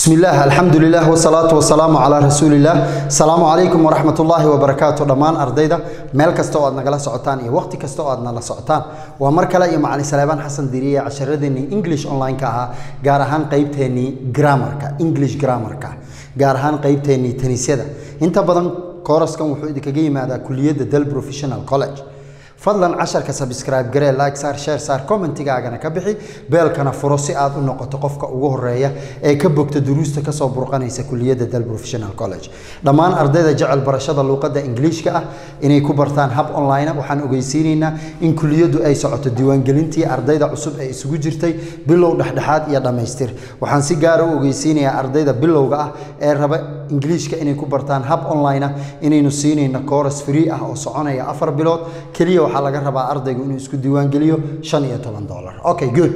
بسم الله الحمد لله والصلاة والسلام على رسول الله السلام عليكم ورحمة الله وبركاته دمان أرضيدا ميل كستو أدنا قلا سعطان إيه وقت كستو أدنا لا سعطان ومركلا إيه معلي سليمان حسن ديرية عشردني إنجليش أونلاين كها جارهان قيبتني جرامر كا إنجليش جرامر كا جارهان قيبتني تنسيدا أنت بدن كورس كم وحيد كجي ماذا كلية دل بروفيشنال كولج fadlan casharka sabscribe garee like saar share saar commentigaagana ka bixi beelkana furo si aad u noqoto qofka ugu horeeya ee ka bogta duruusta kasoo burqanaysa kuliyadda dal professional college dhammaan ardayda jecel barashada luuqadda ingiliishka ah inay ku bartaan hab online waxaan ogeysiinaynaa in kuliyaddu ay socoto diiwaangelintii ardayda cusub ee isugu jirtay bilow dhexdhexaad iyo dhammaystir waxaan si gaara u ogeysiinayaa ardayda bilowga ah ee raba ingiliishka inay ku bartaan hab online ah inaynu siinayno course free ah oo soconaya afar bilood keliya waxaa laga rabaa ardaygu inuu isku diiwaangeliyo shan iyo toban dollar okay good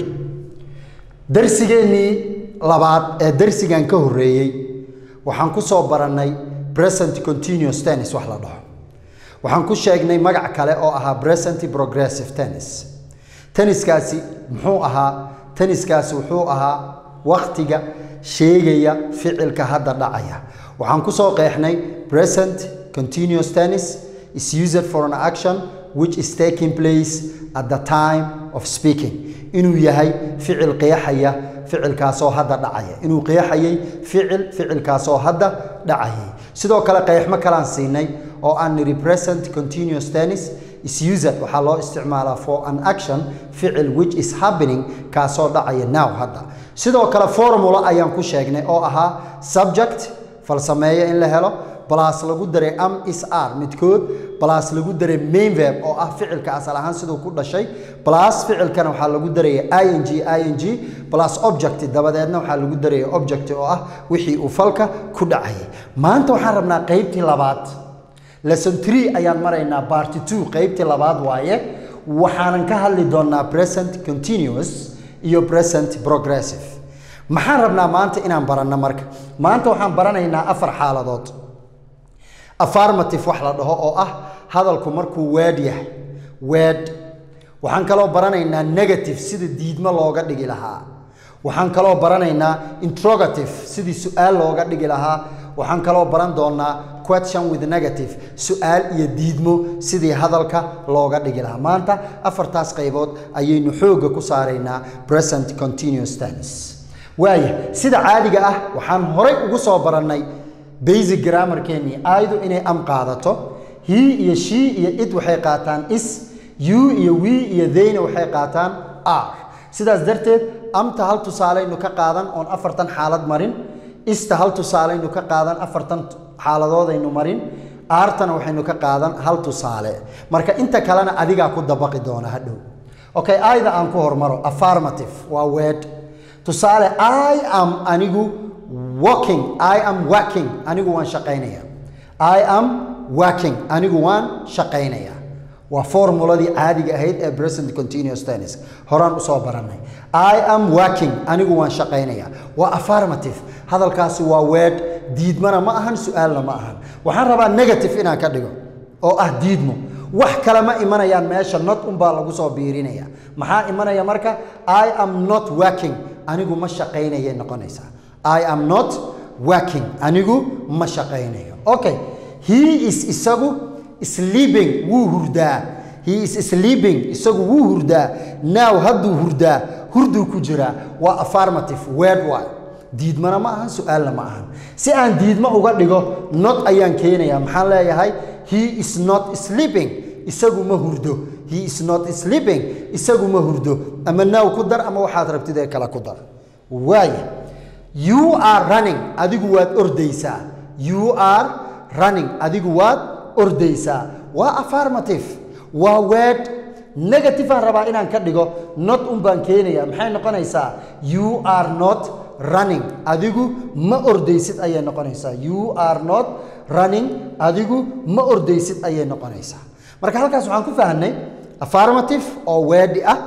darsigeennii labaad ee darsigan ka horreeyey waxaan ku soo barannay present continuous tennis wax la dhaho waxaan ku sheegnay magac kale oo ahaa present progressive tennis tenniskaasi muxuu ahaa tenniskaasi wuxuu ahaa wakhtiga sheegaya ficilka hadda dhacaya waxaan ku soo qeexnay present continuous tennis is used for an action which is taking place at the time of speaking inuu yahay ficil qeexaya ficilkaasoo hadda dhacaya inuu qeexayay ficil ficilkaasoo hadda dhacayay sidoo kale qeexmo kalaan siinay oo aan nidhi present continuous tennis is used waxaa loo isticmaalaa for an action ficil which is happening kaasoo dhacaya now hadda sidoo kale formula ayaan ku sheegnay oo ahaa subject falsameeyo in la helo balaas lagu daray am is r midkood balaas lagu daray main verb oo ah ficilka asal ahaan siduu ku dhashay balaas ficilkana waxaa lagu daraya ing ing balaas object dabadeedna waxaa lagu daraya object oo ah wixii uu falka ku dhacayay maanta waxaan rabnaa qeybtii labaad lesson tree ayaan maraynaa party two qeybtii labaad waaye waxaanan ka hadli doonaa present continuous iyo present progressive maxaan rabnaa maanta inaan baranno marka maanta waxaan baranaynaa afar xaaladood affarmative wax la dhaho oo ah hadalku markuu weed yahay weed waxaan kaloo baranaynaa negative sida diidmo looga dhigi lahaa waxaan kaloo baranaynaa interrogative sidii su-aal looga dhigi lahaa waxaan kaloo baran doonaa question with negative su-aal iyo diidmo sidii hadalka looga dhigi lahaa maanta afartaas qaybood ayaynu xoogga ku saaraynaa present continuous tense waaya sida caadiga ah waxaan horay ugu soo barannay basic grammarkeennii aayadu inay am qaadato he iyo she iyo id waxay qaataan is you iyo we iyo theyna waxay qaataan r sidaas darteed amta hal tusaalaynu ka qaadan oon afartan xaalad marin ista hal tusaalaynu ka qaadan afartan xaaladoodaynu marin aartana waxaynu ka qaadan hal tusaale marka inta kalena adigaa ku dabaqi doona hadhow okay aayda aan ku hormaro affirmative waa word tusaale i am anigu working i am working anigu waan shaqaynaya i am working anigu waan shaqaynaya waa formuladii caadiga ahayd ee present continuous tennis horaan usoo barannay i am working anigu waan shaqaynaya waa affirmative hadalkaasi waa word diidmana ma ahan su-aalna ma ahan waxaan rabaa negative inaan ka dhigo oo ah diidmo wax kale ma imanayaan meesha not unbaa lagu soo biirinaya maxaa imanaya marka i am not working anigu ma shaqaynayay noqonaysaa I am not working. Anigu ma shaqaynayo. Okay. He is isagu sleeping wuu hurdaa. He is sleeping isagu wuu hurdaa. Now hadduu hurdaa hurduu ku jiraa. Waa affirmative word waay. diidmana ma ahan su-aalna ma ahan si aan diidmo uga dhigo not ayaan keenayaa maxaan leeyahay he is not sleeping isagu ma hurdo he is not sleeping isagu ma hurdo ama now ku dar ama waxaad rabtid ee kale ku dar waaya you are running adigu waad ordaysaa you are running adigu waad ordaysaa waa affirmative waa word negative aan rabaa inaan ka dhigo not un baan keenaya maxay noqonaysaa you are not running adigu ma ordaysid ayay noqonaysaa you are not running adigu ma ordaysid ayay noqonaysaa marka halkaas waxaan ku fahnay affirmative oo weedhi ah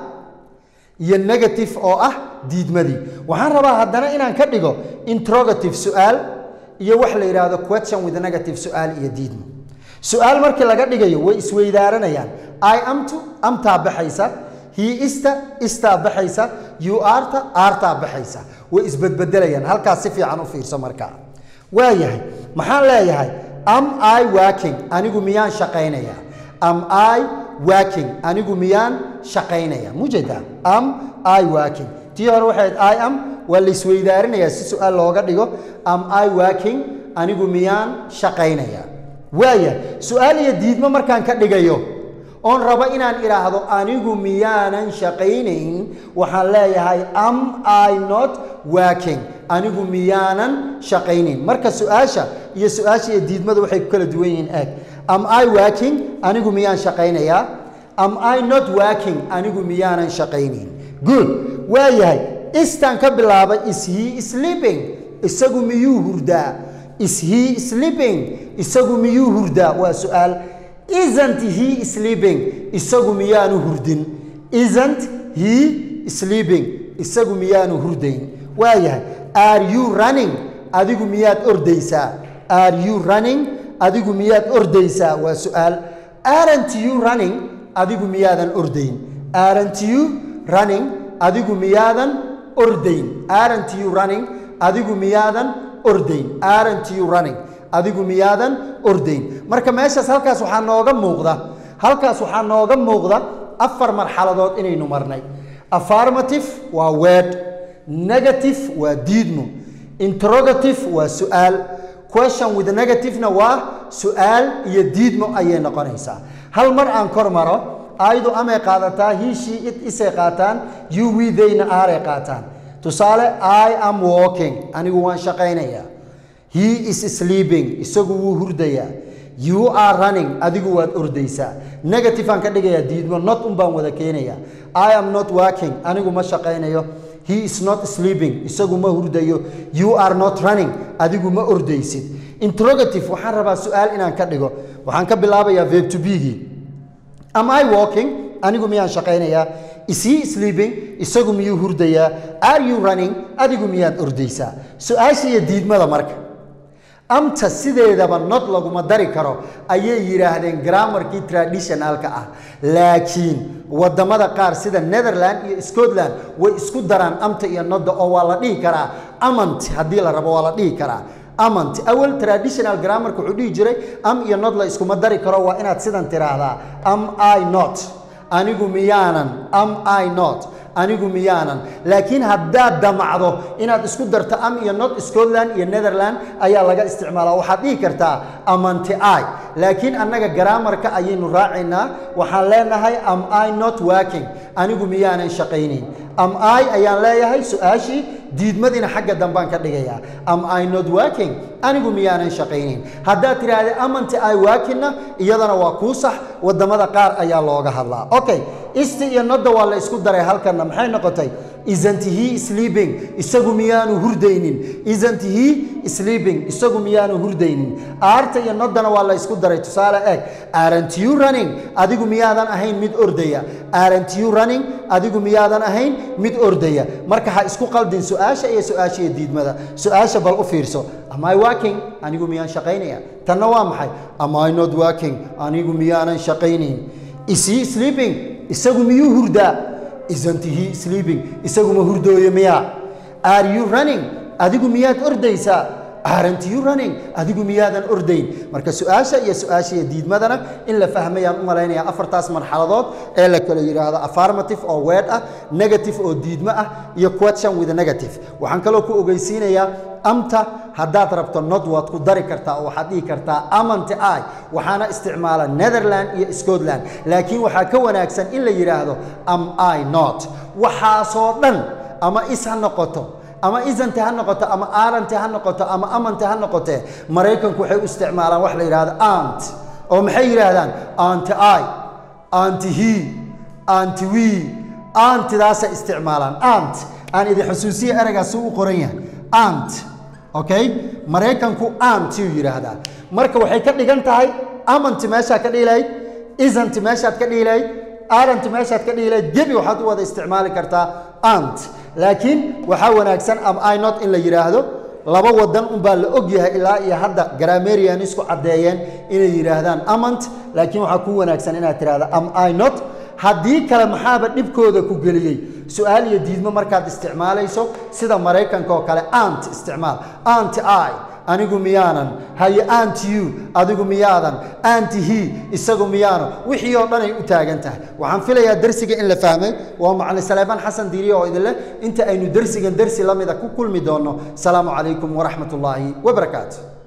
iyo negative oo ah diidmadii waxaan rabaa haddana inaan ka dhigo interrogative su-aal iyo wax la yidhaahdo question with negative su-aal iyo diidmo su-aal markii laga dhigayo way isweydaaranayaan i amtu amtaa baxaysa he ista istaa baxaysa you arta artaa baxaysa way isbedbedelayaan halkaas si fiican u fiirso markaa waayahay maxaan leeyahay am i working anigu miyaan shaqaynaya am i working anigu miyaan shaqaynaya mujeeda am i working tii hore waxay i am waa la isweydaarinayaa si su-aal looga dhigo am i working anigu miyaan shaqaynaya waaya su-aal iyo diidmo markaan ka dhigayo oon rabo inaan idhaahdo anigu miyaanan shaqaynayn waxaan leeyahay am i not working anigu miyaanan shaqaynayn marka su-aasha iyo su-aasha iyo diidmada waxay ku kala duwan yihiin eeg am i working anigu miyaan shaqaynayaa am i not working anigu miyaanan shaqaynayn good waayahay istaan ka bilaabay is he sleeping isagu miyuu hurdaa is he sleeping isagu miyuu hurdaa waa su-aal isn't he sleeping isagu miyaanu hurdin isn't he sleeping isagu miyaanu hurdayn waayahay are you running adigu miyaad ordaysaa are you running adigu miyaad ordaysaa waa su-aal aren't you running adigu miyaadan ordayn aren't you running adigu miyaadan ordayn aren't you running adigu miyaadan ordayn aren't you running adigu miyaadan ordayn marka meeshaas halkaas waxaa nooga muuqda halkaas waxaa nooga muuqda afar marxaladood inaynu marnay affirmative waa word negative waa diidmo interrogative waa su-aal question with negativena waa su-aal iyo diidmo ayay noqonaysaa hal mar aan kor maro ayadu amay qaadataa hiishii it isay qaataan you widayna aaray qaataan tusaale i am walking anigu waan shaqaynayaa he is sleeping isagu wuu hurdayaa you are running adigu waad ordaysaa negative aan ka dhigayaa diidmo not un baan wada keenayaa i am not working anigu ma shaqaynayo he is not sleeping isagu ma hurdayo you are not running adigu ma ordaysid interrogative waxaan rabaa su-aal inaan ka dhigo waxaan ka bilaabayaa verb to be-gii am i walking anigu miyaan shaqaynayaa is he sleeping isagu miyuu hurdayaa are you running adigu miyaad ordaysaa su-aasha iyo diidmada marka amta sideedaba not laguma dari karo ayay yidhaahdeen grammarkii traditionalka ah laakiin wadamada qaar sida netherland iyo scotland way isku daraan amta iyo nodda oo waa la dhihi karaa amant haddii la rabo waa la dhihi karaa amant awal traditional grammarka wuxuu dhihi jiray am iyo not la iskuma dari karo waa inaad sidan tiraahdaa am i not anigu miyaanan am i not anigu miyaanan laakiin haddaad damacdo inaad isku darto am iyo not scotland iyo netherland ayaa laga isticmaalaa waxaad dhihi kartaa amanti i laakiin annaga garaamarka ayaynu raacaynaa waxaan leenahay am i not working anigu miyaanan shaqaynayn am i ayaan leeyahay su-aashii diidmadiina xagga dambaan ka dhigayaa am i not working anigu miyaanan shaqaynayn haddaad tidhaahda amanti i workingna iyadana waa kuu sax wadamada qaar ayaa looga hadlaa okay isti iyo nodda waa la isku daray halkanna maxay noqotay isn't he sleeping isagu miyaanu hurdaynin isn't he sleeping isagu miyaanu hurdaynin aarta iyo noddana waa la isku daray tusaale eeg aren't you running adigu miyaadan ahayn mid ordaya aren't you running adigu miyaadan ahayn mid ordaya marka ha isku qaldin su-aasha iyo su-aasha iyo diidmada su-aasha bal u fiirso am i working anigu miyaan shaqaynaya tanna waa maxay am i not working anigu miyaanan shaqaynayn is he sleeping isagu miyuu hurdaa isn't he sleeping isagu ma hurdooyo miyaa are you running adigu miyaad ordaysaa aren't you running adigu miyaadan ordayn marka su-aasha iyo su-aasha iyo diidmadana in la fahmayaan u malaynaya afartaas marxaladood ee la kala yidhaahdo affirmative oo word ah negative oo diidmo ah iyo question with negative waxaan kaloo ku ogeysiinayaa amta haddaad rabto nod waad ku dari kartaa oo waxaad dhihi kartaa amanti i waxaana isticmaala netherland iyo scotland laakiin waxaa ka wanaagsan in la yidhaahdo am i not waxaasoo dhan ama is ha noqoto ama isante ha noqoto ama arante ha noqoto ama amante ha noqotee maraykanku waxay u isticmaalaan wax la yidhahdo ant oo maxay yidhaahdaan anti i anti he anti we antidaasay isticmaalaan ant aan idin xusuusiya ereygaas u qoran yahay ant okay maraykanku antiyuu yidhaahdaa marka waxay ka dhigan tahay amanti meeshaad ka dhihi lahayd isanti meeshaad ka dhihi lahayd aranti meeshaad ka dhihi lahayd gebi waxaad u wada isticmaali kartaa ant laakiin waxaa wanaagsan am i not in la yidhaahdo laba wadan unbaa la og yahay ilaa iyo hadda gramarian isku caddeeyeen inay yidhaahdaan amant laakiin waxaa ku wanaagsan inaad tidhahda am i not haddii kale maxaaba dhibkooda ku geliyey su-aal iyo diidmo markaad isticmaalayso sida maraykanka oo kale ant isticmaal anti i anigu miyaanan haye anti you adigu miyaadan anti he isagu miyaano wixii oo dhan ay u taagan tahay waxaan filayaa dersiga in la fahmay waa macalin saleebaan xasan diiriye oo idinleh inta aynu dersigan dersi la mida ku kulmi doonno asalaamu calaykum waraxmat ullaahi wabarakaatu